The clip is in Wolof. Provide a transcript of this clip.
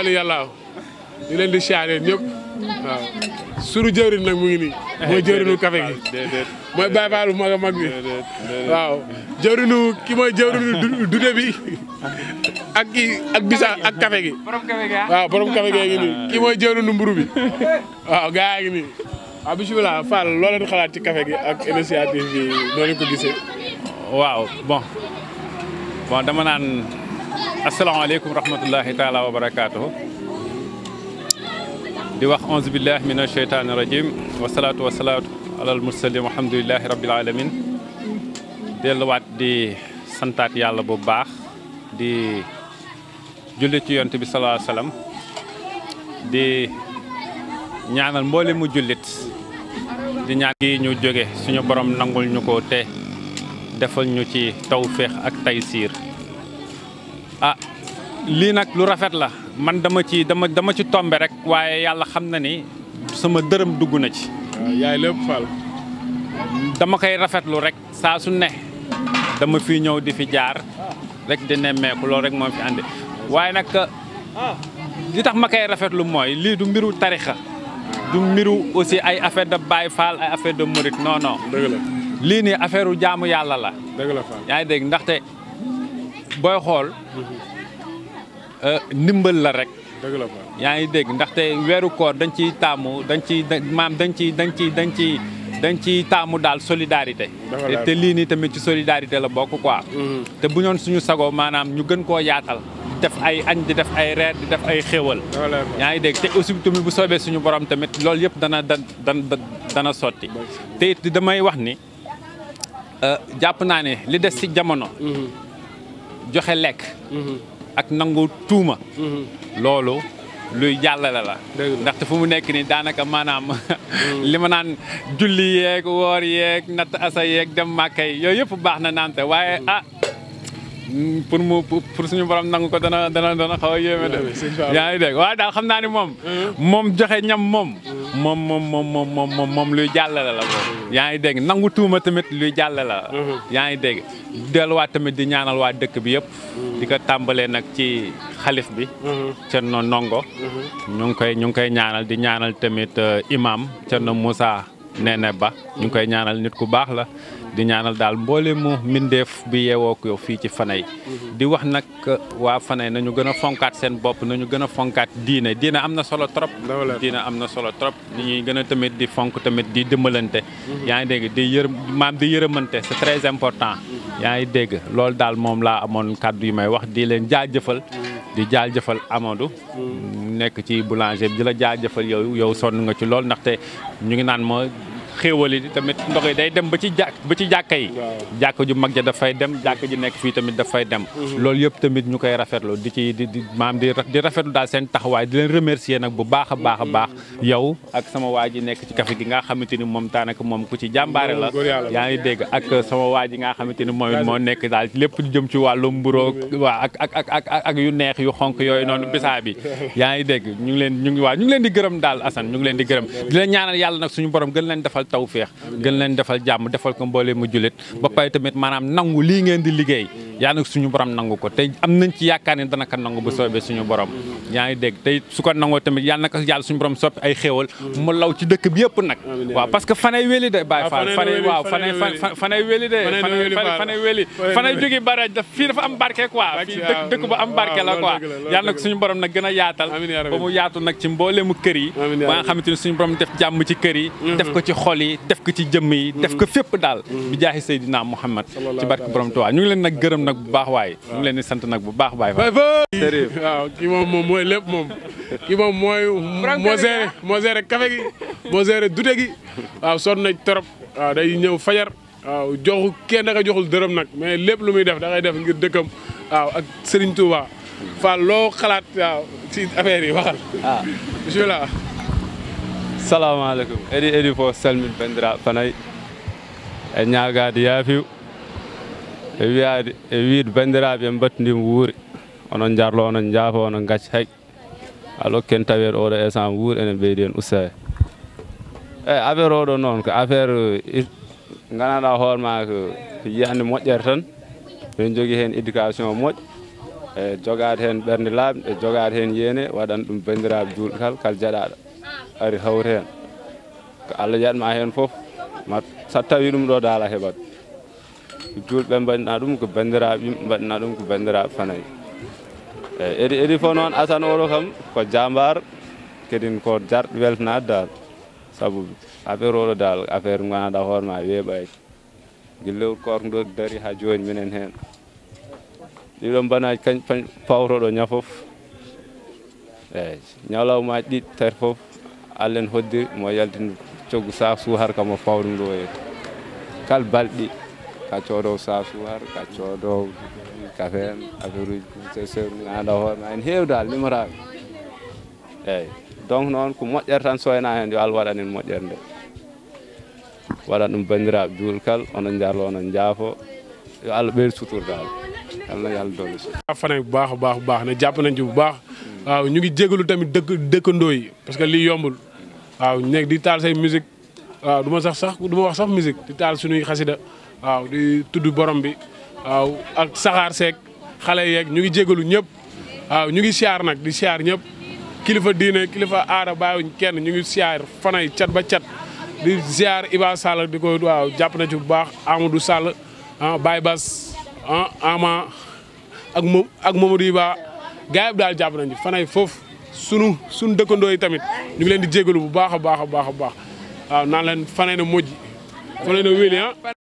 wali yàlla ñu leen di siyaare ñëpp waaw suru jëwrin nag mu ngi nii mooy jëwrinu café gi déedéet mooy Baye Fall bu mag a mag bi waaw jëwrinu ki mooy jëwrinu du- dude bi ak ki ak bisa ak café gi waaw borom café gi ngi nii ki mooy jëwrinu mburu bi waaw gaa ngi nii waaw bisimilah Fall loo leen xalaat ci café gi ak initiative bi noo leen ko gisee waaw bon bon dama naan asalaamaaleykum rahmatullahi taala wa barakaatuhu di wax onze billah min asheytaani rajim wasalaatu wasalaatu alal mursalin walhamdulilahi rabbil alamin delluwaat di santaat yàlla bu baax di julli ci yonte bi salaa salaam di ñaanal mboole mu jullit di ñaan gi ñu jóge suñu borom nangul ñu ko te defal ñu ci tawféex ak taysiir ah lii nag lu rafet la man dama ci dama dama ci tombe rek waaye yàlla xam na ni sama dërëm dugg na ci waaw yaay lépp Fall dama koy rafetlu rek saa su ne dama fi ñëw di fi jaar rek di nemmeeku loolu rek moo fi andi waaye nag li tax ma koy rafetlu mooy lii du mbiru tarixa du mbiru aussi ay affaire de Baye Fall ay affaire de Mouride non non dëgg la lii nii affaire u jaamu yàlla la dëgg la Fall yaa ngi dégg ndaxte booy xool euh, ndimbal la rek dëgg la Fall yaa ngi dégg ndaxte weeru koor dañ ciy taamu dañ ciy maam dañ ciy dañ ciy dañ ciy dañ ciy taamu daal solidarité Dafa te leer. te lii nii tamit ci solidarité la bokk quoi te bu ñoon suñu sagoo maanaam ñu gën koo yaatal di def ay añ di def ay reer di def ay xéwal dafa leer yaa ngi dégg te aussi tamit bu soobee suñu borom tamit loolu yëpp dana da dana dana sotti te it damay wax ni euh, jàpp naa ne li des ci jamono joxe lekk ak nangu tuuma loolu luy jàllale la Dëgg la. ndaxte fu mu nekk nii daanaka maanaam li ma naan julli yeeg woor yeeg natt asa yeeg dem màkkay yooyu yëpp baax na naante waaye ah mm, pour mu pour pour suñu borom nangu ko dana dana dana xaw a yéeme de sëñ Fall. yaa ngi dégg waaye daal xam naa ni moom moom joxe ñam moom moom moom moom moom moom moom moom luy jàllale la moom yaa ngi dégg nangu tuuma tamit luy jàllale la yaa ngi dégg delluwaat tamit di ñaanal waa dëkk bi yëpp di ko tàmbalee nag ci xalif bi Cerno Ndongo ñu ngi koy ñu ngi koy ñaanal di ñaanal tamit euh, imam Cerno Moussa Nene Ba ñu ngi koy ñaanal nit ku baax la di ñaanal daal mboole mu mbindeef bi yeewoo ko fii ci Fanay di wax nag euh, waa Fanay nañu gën a fonkaat seen bopp nañu gën a fonkaat diine diine am na solo trop Dafa leer. diine am na solo trop ni ñuy gën a tamit di fonk tamit di dimbalante yaa ngi dégg di yërëm maam di yërëmante c'est très important yaa ngi dégg loolu daal moom laa amoon kàddu yu may wax di leen jaajëfal di jaajëfal Amadou nekk ci boulanger bi di la jaajëfal yow yow sonn nga ci lool ndaxte ñu ngi naan ma xéewali tamit ndox yi day dem ba ci jà ba ci jàkka yi Waaw. jàkka ju mag ja dafay dem jàkka ji nekk fii tamit dafay dem loolu yëpp tamit ñu koy rafetlu di ci di di maam di di rafetlu daal seen taxawaay di leen remercier nag bu baax a baax a baax yow ak sama waa ji nekk ci café gi nga xamante ni moom daanaka moom ku ci jàmbaare la Góor yàlla la. yaa ngi dégg ak sama waa ji nga xamante ni moom it moo nekk daal lépp lu jëm ci wàllu mburoog waa ak ak ak ak ak yu neex yu xonk yooyu noonu bisaa bi yaa ngi dégg ñu ngi leen ñu ngi waa ñu ngi leen di gërëm daal Assane ñu ngi leen di gërëm di leen ñaanal yàlla nag suñu borom gën leen defal tawféex gën leen defal jàmm defal ko mboolee mu jullit ba pare tamit maanaam nangu lii ngeen di liggéey yaa nag suñu borom nangu ko te am nañ ci yaakaar ne dana ko nangu bu soobee suñu borom yaa ngi dégg te su ko nangoo tamit yàlla na ko yàlla suñu borom soppi ay xéewal mu law ci dëkk bi yëpp nag Amiin, waaw parce que fanay wéli de Baye Ah, Fall fanay fanay wéli, waaw fanay fanay wéli. fan- fanay wéli de Fanay fanay wéli, Fall. fanay wéli Fanay fanay wéli. jóge baraj daf fii dafa am barke quoi fii dëkk waaw, dëkk bu am barke la waaw, quoi loolu dëgg la, loolu yàlla nag dëgg suñu borom nag gën a yaatal Amiin yaa rabbi. ba mu yaatu nag ci mbooleemu kër yi Amiin yaa ba nga rabbi. xamante ni suñu borom def jàmm ci kër yi def ko ci xol yi def ko ci jëmm yi def ko fépp daal bi jaaxi Seydina Muhammad ci barke borom Tuubaa ñu ngi leen nag gërëm nag bu baax waaye ñu ngi leen di sant nag bu baax Baye Fall Baye Fall waaw kii moom moom mooy lépp moom kii moom mooy moo géré moo géré café gi moo géré dute gi waaw sonn nañ trop waaw day ñëw fajar waaw joxu kenn da nga joxul dërëm nag mais lépp lu muy def da ngay def ngir dëkkam waaw ak Serigne Touba Fall loo xalaat waaw ci affaire yi waxal ah bismillah salaamaaleykum edi edi fof salmin banndiraaɓe fanayi e ñaagaade yaafiw e wiyaade e wiide banndiraaɓe en mbattindima wuuri onon jarlo onon jaafa onon gacca hay alo ken taweede oɗo instant wuuri enen ɓeydi hen ustade eyi affaire oɗo noon ko affaire nganaɗa hoore ma ko ko yiyande moƴƴere tan min jogui hen éducation moƴƴo e jogaade heen ɓernde laaɓde e jogaade heen yeene waɗan ɗum banndiraaɓe juulɓe kala kala jaɗaaɗo ari hawri heen ko Allah jaɓma heen fof ma so tawi ɗum ɗo daala heɓat juulɓe mbaɗina ɗum ko banndiraaɓe yimɓe mbaɗina ɗum ko banndiraaɓe fanayi eyi edi edi fof noon asane oɗo kam ko jambar kedin ko jarɗo weltanade dal sabu affaire oɗo dal affaire ganduɗa hoore ma weeɓaki guillewol korko ɗo daari ha joni minen hen ɗiɗo banaji kañ pawtoɗo ña foof eyyi ñalawmaji ɗiɗi tati foof Allah en hoddiri mo yaltin coggu sak suhar kam o fawa ɗum ɗo e kala balɗe ka coodowo sak suhar ka coodowo café en affaire uji sew ganduɗa hoore ma en heewi dal limorade eyyi donc noon ko moƴƴere tan soyna hen yo Allah waɗan en moƴƴere nde waɗan ɗum bandiraɓe juul kal onon jarlo onon jaafo yo Allah ɓeydu sutordal yalla yo Allah dolli fanay bu baax a baax bu baax ne jàpp nañ ci bu baax waaw ñu ngi jégalu tamit dëkk dëkkandoo yi parce que lii yombul waaw nekk di taal say musique waaw du ma sax sax du ma wax sax musique di taal suñuy xasida waaw di tudd borom bi waaw ak saxaar seeg xale yeeg ñu ngi jégalu ñëpp waaw ñu ngi siyaar nag di siyaar ñëpp kilifa diine kilifa aada bàyyiwuñ kenn ñu ngi siyaar fanay cat ba cat di siyaar Iba Sall di ko waaw jàpp na ci bu baax Amadou Sall ah Baye Bass ah Ama ak moom ak Mamadou Iba gars yi daal jàpp nañu fanay foofu sunu sunu dëkkandoo yi tamit ñu ngi leen di jégalu bu baax a baax a baax a baax waaw naan leen fanay na mojji fanay na wéli ah